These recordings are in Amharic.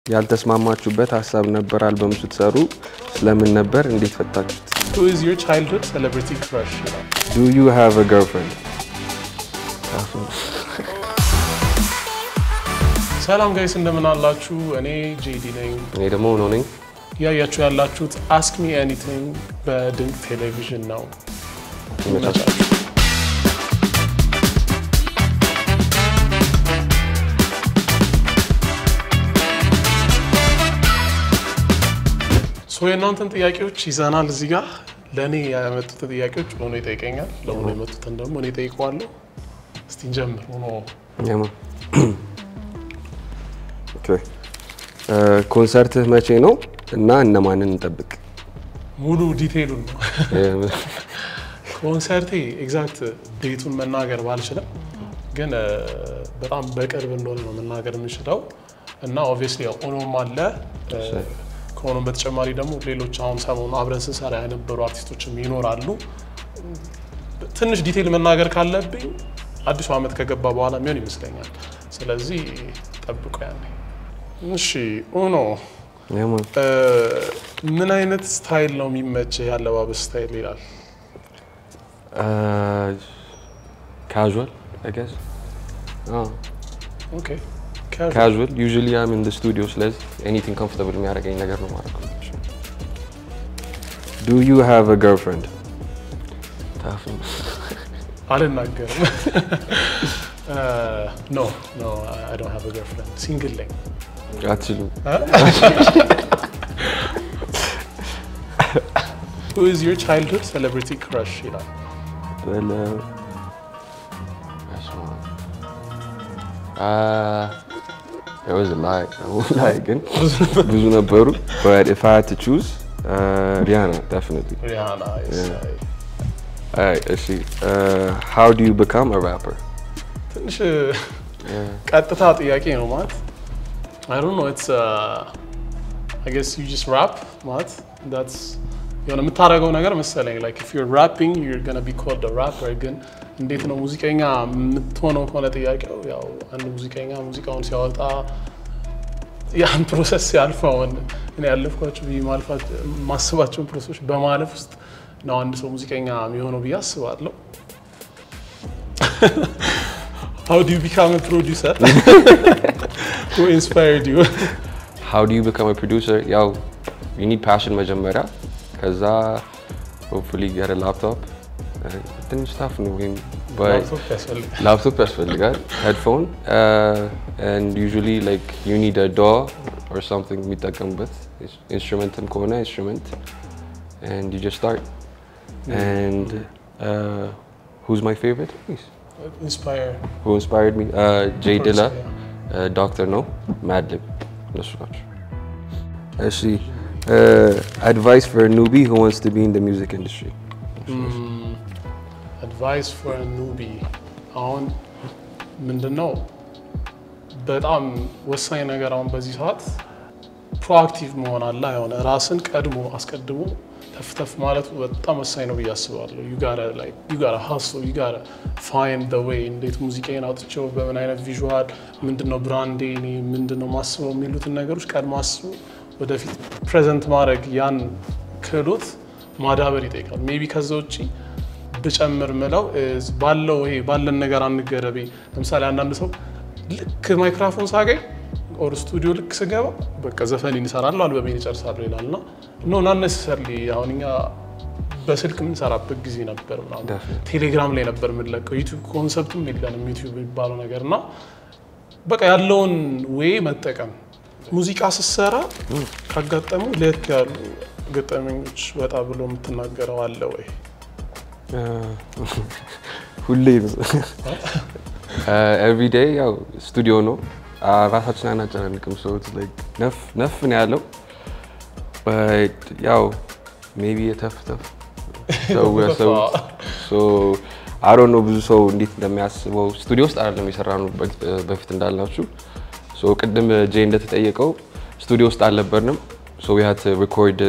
ያልተስማማችሁበት ሀሳብ ነበር አልበም ስትሰሩ ስለምን ነበር? እንዴት ፈታችሁት? Who is your childhood celebrity crush? ይላል። ዱ ዩ ሃቭ አ ገርልፍሬንድ? ሰላም ጋይስ እንደምን አላችሁ? እኔ ጄዲ ነኝ። እኔ ደግሞ ሆኖ ነኝ። እያያችሁ ያላችሁት አስክ ሚ ኤኒቲንግ በድንቅ ቴሌቪዥን ነው። ይመቻችሁ። ሶ የእናንተን ጥያቄዎች ይዘናል እዚህ ጋር። ለእኔ ያመጡትን ጥያቄዎች ሆኖ ይጠይቀኛል፣ ለሆኖ የመጡትን ደግሞ እኔ ጠይቀዋለሁ። እስቲ እንጀምር። ሆኖ ያማ ኦኬ እ ኮንሰርትህ መቼ ነው እና እነማንን እንጠብቅ? ሙሉ ዲቴይሉን ነው ኮንሰርቴ ኤግዛክት ዴቱን መናገር ባልችልም ግን እ በጣም በቅርብ እንደሆነ ነው መናገር የምንችለው እና ኦብቪየስሊ ኦኖም አለ እ ከኦኖም በተጨማሪ ደግሞ ሌሎች አሁን ሰሞኑ አብረን ስንሰራ የነበሩ አርቲስቶችም ይኖራሉ። ትንሽ ዲቴይል መናገር ካለብኝ አዲሱ ዓመት ከገባ በኋላ የሚሆን ይመስለኛል። ስለዚህ ጠብቆ ያኔ። እሺ ኦኖ ያማ እ ምን አይነት ስታይል ነው የሚመችህ? ያለባበስ ስታይል ይላል። ካዥዋል አይ ጌስ ኦኬ ካዥዋል ዩዥዋሊ አም ኢን ዘ ስቱዲዮ ስለዚህ ኤኒቲንግ ኮምፎርታብል የሚያደርገኝ ነገር ነው ማለት ነው። ዱ ዩ ሃቭ አ ገርልፍሬንድ? ታፍ ነው። አልናገርም። ኖ ኖ አይ ዶንት ሃቭ አ ገርልፍሬንድ ሲንግል ነኝ። አትችሉም። Who is your childhood celebrity crush ይላል። በለ በስመ አብ። There was a lot. I won't lie ግን ብዙ ነበሩ but if I had to choose uh, Rihanna definitely. ሪሃና Alright, እሺ uh, how do you become a rapper? ትንሽ ቀጥታ ጥያቄ ነው ማለት I don't know it's uh, I guess you just rap ማለት that's የሆነ የምታደርገው ነገር መሰለኝ like if you're rapping you're gonna be called a rapper ግን እንዴት ነው ሙዚቀኛ የምትሆነው ከሆነ ጥያቄው ያው አንድ ሙዚቀኛ ሙዚቃውን ሲያወጣ ያን ፕሮሰስ ሲያልፈውን እኔ ያለፍኳቸው ብዬ ማልፋት ማስባቸውን ፕሮሰሶች በማለፍ ውስጥ ነው አንድ ሰው ሙዚቀኛ የሚሆነው ብዬ አስባለሁ። How do you become a producer? Who inspired you? How do you become a producer? ያው you need passion መጀመሪያ ከዛ hopefully get a laptop Uh, ትንሽ ታፍ ነው ወይም but ላፕቶፕ ያስፈልጋል። ላፕቶፕ ያስፈልጋል ሄድፎን and usually like you need a DAW or something የሚጠቀሙበት ኢንስትሩመንትም ከሆነ ኢንስትሩመንት and you just start and uh, who's my favorite please Inspire. who inspired me uh, Jay Of course, Dilla yeah. uh, Doctor No Madlib እነሱ ናቸው እሺ advice for a newbie who wants to be in the music industry አድቫይስ ፎር ኑቢ አሁን ምንድን ነው በጣም ወሳኝ ነገር አሁን በዚህ ሰዓት ፕሮአክቲቭ መሆን አለ የሆነ ራስን ቀድሞ አስቀድሞ ተፍተፍ ማለቱ በጣም ወሳኝ ነው ብዬ አስባለሁ። ዩ ጋራ ላይ ዩ ጋራ ሀሶ ዩ ጋራ ፋይንድ ደ ዌይ እንዴት ሙዚቃዬን አውጥቼው በምን አይነት ቪዥዋል ምንድነው ብራንዴ እኔ ምንድነው ማስበው የሚሉትን ነገሮች ቀድሞ አስቦ ወደፊት ፕሬዘንት ማድረግ ያን ክህሎት ማዳበር ይጠይቃል። ሜቢ ከዛ ውጭ ብጨምር ምለው is ባለው ይሄ ባለን ነገር አንገረቤ። ለምሳሌ አንዳንድ ሰው ልክ ማይክራፎን ሳገኝ ኦር ስቱዲዮ ልክ ስገባ በቃ ዘፈን እንሰራለሁ አልበሜን እጨርሳለሁ ይላል እና ኖ ናት ነሰሰርሊ አሁን እኛ በስልክ የምንሰራበት ጊዜ ነበር ምናምን Definitely. ቴሌግራም ላይ ነበር የምንለቀው ዩቲዩብ ኮንሰፕትም የለንም ዩቲዩብ የሚባለው ነገር እና በቃ ያለውን ዌይ መጠቀም ሙዚቃ ስትሰራ ካጋጠሙ ለየት ያሉ ገጠመኞች ወጣ ብሎ የምትናገረው አለ ወይ? ሁሌ ኤቭሪዴይ ያው ስቱዲዮ ነው ራሳችን አናጨናንቅም። ሰው ነፍ ነፍ ነው ያለው But ያው ሜቢ የተፍ ተፍ ሰው ያሰቡት አሮ ነው ብዙ ሰው እንዴት እንደሚያስበው ስቱዲዮ ውስጥ አይደለም የሰራነው በፊት እንዳልናችሁ ሶ ቅድም ጄ እንደተጠየቀው ስቱዲዮ ውስጥ አልነበርንም ሶ ዊ ሃድ ሪኮርድ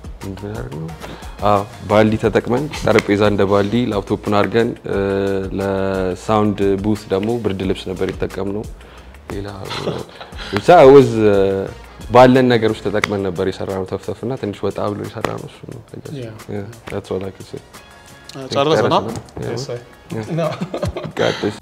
ባልዲ ተጠቅመን ጠረጴዛ እንደ ባልዲ ላፕቶፕን አድርገን ለሳውንድ ቡት ደግሞ ብርድ ልብስ ነበር የተጠቀምነው። ሌላ ብቻ ወዝ ባለን ነገሮች ተጠቅመን ነበር የሰራነው ተፍተፍ እና ትንሽ ወጣ ብሎ የሰራነው እሱ ነው። Yeah. Yeah, that's all I can say. ጨረሰና Yeah. Yes, I- Yeah. No. Got this.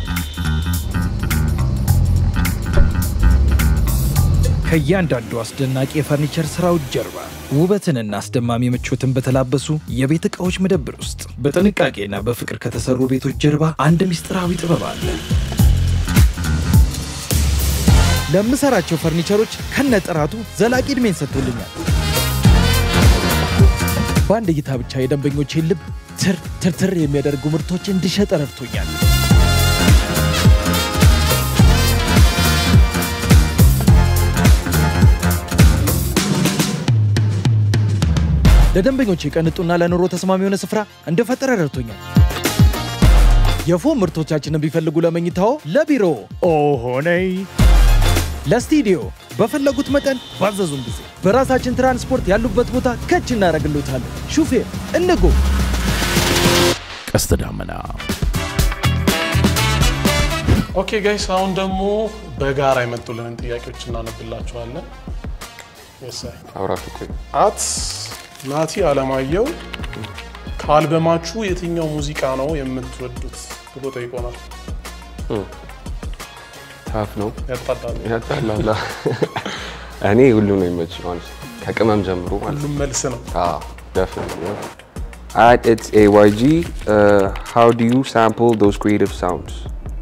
ከእያንዳንዱ አስደናቂ የፈርኒቸር ስራዎች ጀርባ ውበትንና አስደማሚ ምቾትን በተላበሱ የቤት ዕቃዎች መደብር ውስጥ በጥንቃቄና በፍቅር ከተሰሩ ቤቶች ጀርባ አንድ ምስጢራዊ ጥበብ አለ። ለምሰራቸው ፈርኒቸሮች ከነጥራቱ ዘላቂ ዕድሜን ሰጥቶልኛል። በአንድ እይታ ብቻ የደንበኞቼን ልብ ትር ትርትር የሚያደርጉ ምርቶች እንድሸጥ ረድቶኛል። ለደንበኞች የቀንጡና ለኑሮ ተስማሚ የሆነ ስፍራ እንደፈጠረ ረድቶኛል። የፎም ምርቶቻችንን ቢፈልጉ ለመኝታዎ፣ ለቢሮ ኦሆነይ ለስቱዲዮ በፈለጉት መጠን ባዘዙን ጊዜ በራሳችን ትራንስፖርት ያሉበት ቦታ ከች እናደርግሎታለን። ሹፌር እንጎ ቀስተ ዳመና ኦኬ ጋይስ አሁን ደግሞ በጋራ የመጡልንን ጥያቄዎች እናነብላችኋለን። Yes, I- አብራችሁ ቆዩ። አት ናቲ አለማየሁ ከአልበማችሁ የትኛው ሙዚቃ ነው የምትወዱት ብሎ ጠይቆናል። ታፍ ነው ያጣላል። ያጣላላ። እኔ ሁሉም ነው የሚመች ማለት ከቅመም ጀምሮ ማለት ሁሉም መልስ ነው። Ah, definitely. Yeah. At it's AYG, uh, how do you sample those creative sounds?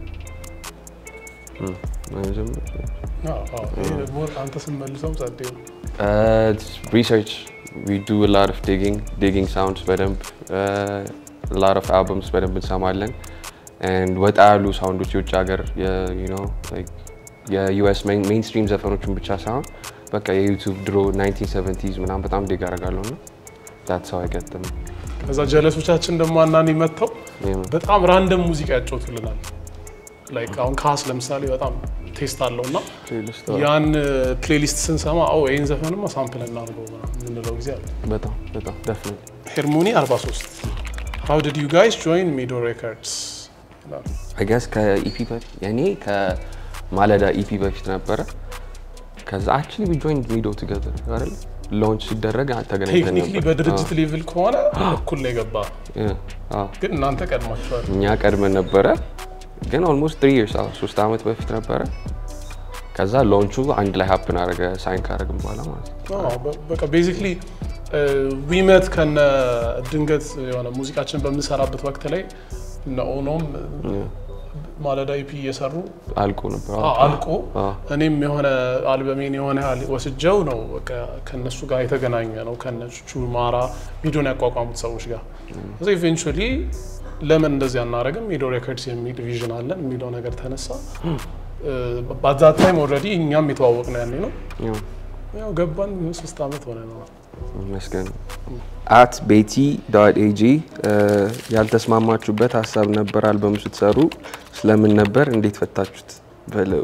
Hmm. አዎ፣ አዎ። ይሄ ደግሞ አንተ ስንመልሰው ጸዴ ነው። Uh, it's research. We do a lot of digging, digging sounds በደንብ uh, a lot of albums በደንብ እንሰማለን and ወጣ ያሉ ሳውንዶች የውጭ ሀገር you know like የዩኤስ ሜይንስትሪም ዘፈኖችን ብቻ ሳይሆን በቃ የዩቱብ ድሮ 1970s ምናምን በጣም ዲግ አደርጋለሁ እና that's how I get them. ከዛ ጀለሶቻችን ደግሞ አናኒ መጥተው Yeah. በጣም ራንደም ሙዚቃ ያጫውቱልናል። ላይክ አሁን ካስ ለምሳሌ በጣም ቴስት አለው እና Playlist, ያን ፕሌሊስት ስንሰማ ኦ ይህን ዘፈንማ ሳምፕል እናድርገው ምናምን የምንለው ጊዜ አለ። በጣም በጣም definitely. ሄርሞኒ 43 ሃው ዲድ ዩ ጋይስ ጆይን ሚዶ ሬከርድስ አይ ገስ ከኢፒ በፊት የኔ ከማለዳ ኢፒ በፊት ነበረ። ከዛ አክቹሊ ዊ ጆይንድ ሚዶ ቱጌዘር አይደል ሎንች ሲደረግ ተገናኝተን ቴክኒክሊ ነበር። በድርጅት ሌቭል ከሆነ እኩል ነው የገባ፣ አዎ፣ አዎ። ግን እናንተ ቀድማችኋል። እኛ ቀድመን ነበረ ግን ኦልሞስት ትሪ ይርስ ሶስት ዓመት በፊት ነበረ። ከዛ ሎንቹ አንድ ላይ ሀፕን አደረገ ሳይን ካደረግን በኋላ ማለት ነው። አዎ፣ በ- በቃ ቤዚክሊ ዊመት ከነ ድንገት የሆነ ሙዚቃችን በምንሰራበት ወቅት ላይ እነ ኦኖም ማለዳ ኢፒ እየሰሩ አልቆ ነበር። አዎ፣ አልቆ አዎ። እኔም የሆነ አልበሜን የሆነ ያህል ወስጀው ነው በቃ ከነሱ ጋር የተገናኘ ነው ከነቹ ማራ ሚዶን ያቋቋሙት ሰዎች ጋር እዚ ኢቨንቹዋሊ ለምን እንደዚህ አናደርግም ሚዶ ሬኮርድስ የሚል ቪዥን አለን የሚለው ነገር ተነሳ። በዛት ታይም ኦልሬዲ እኛም የተዋወቅ ነው ያኔ ነው ያው ያው ገባን ሶስት ዓመት ሆነ ነው። ይመስገን። አት ቤቲ ዶት ኤጂ ያልተስማማችሁበት ሀሳብ ነበር አልበሙ ስትሰሩ ስለምን ነበር? እንዴት ፈታችሁት? በለው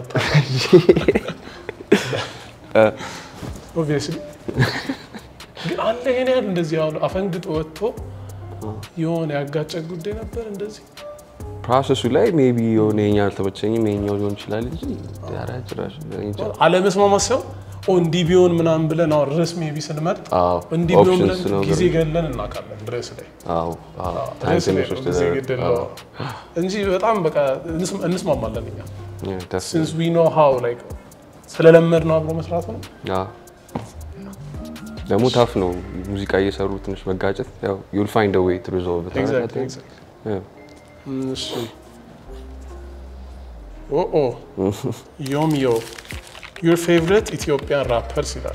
ኦብቪየስሊ ግን አለ ይሄን ያህል እንደዚህ አሁን አፈንግጦ ወጥቶ የሆነ ያጋጨ ጉዳይ ነበር እንደዚህ ፕሮሰሱ ላይ ሜቢ የሆነ የኛ አልተመቸኝም የኛው ሊሆን ይችላል እንጂ ኧረ ጭራሽ እኔ እንጃ። አለመስማማት ሳይሆን ኦ እንዲህ ቢሆን ምናምን ብለን አሁን ርዕስ ሜቢ ስንመርጥ አዎ፣ እንዲህ ቢሆን options ብለን ነው ጊዜ ግን- ገለን እናውቃለን ርዕስ ላይ አዎ፣ አዎ፣ time ርዕስ ላይ ትንሽ ነው ወስዶ ጊዜ ነበር። ግድል አዎ፣ እንጂ በጣም በቃ እንስ- እንስማማለን እኛ yeah, definitely. ሲንስ ዊ ኖ ሃው ላይክ ስለለመድ ነው አብሮ መስራት ነው። አዎ። ደግሞ ታፍ ነው ሙዚቃ እየሰሩ ትንሽ መጋጨት ያው ዩል ፋይንድ ዌይ ቱ ሪዞልቭ ኢት ኤግዛክትሊ ኤግዛክትሊ እሺ ኦኦ ዮም ዮ ዩር ፌቨሪት ኢትዮጵያን ራፐርስ ይላል።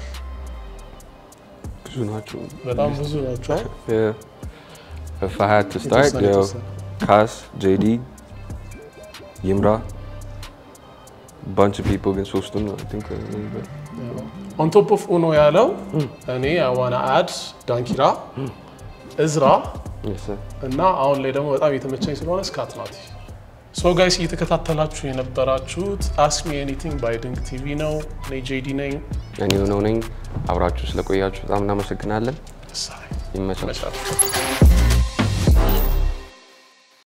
ብዙ ናቸው በጣም ብዙ ናቸው። Yeah. If I had to start, የተወሰነ ያው የተወሰነ። ካስ፣ ጄዲ፣ ይምራ bunch of people ግን ሶስቱን I think ኦን ቶፕ ኦፍ ኡኖ ያለው እኔ አዋና አድ ዳንኪራ፣ እዝራ yes, sir. እና አሁን ላይ ደግሞ በጣም የተመቸኝ ስለሆነ ስካት ናቲ። ሶ ጋይስ እየተከታተላችሁ የነበራችሁት አስክ ሚ ኤኒቲንግ ባይ ድንክ ቲቪ ነው። እኔ ጄዲ ነኝ። እኔ የሆነው ነኝ። አብራችሁ ስለቆያችሁ በጣም እናመሰግናለን። ደስ አለኝ። ይመቻል። መቻል